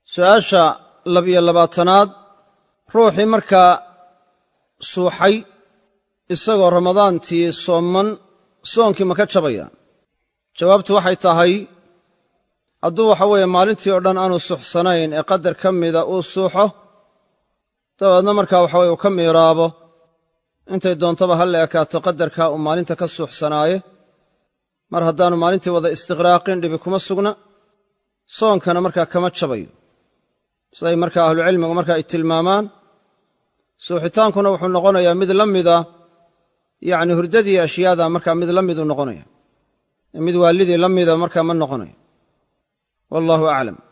su'aasha labiyo labaatanaad ruuxii markaa suuxay isagoo ramadaantii sooman soonkii ma ka jabaya jawaabtu waxay tahay hadduu waxa weeye maalintii oo dhan aanu suuxsanayn ee qadar ka mida uu suuxo dabeedna markaa waxa weye uu ka miiraabo intay doontaba ha la ekaato qadarkaa uu maalinta ka suuxsanaaye mar haddaanu maalintii wada istiqraaqin dhibi kuma sugna soonkana markaa kama jabayo siday markaa ahlucilmigu markaa ay tilmaamaan suuxitaankuna wuxuu noqonayaa mid la mida yacni hurdadii ashyaada markaa mid la miduu noqonaya mid waalidii la mida markaa ma noqonayo wallahu aclam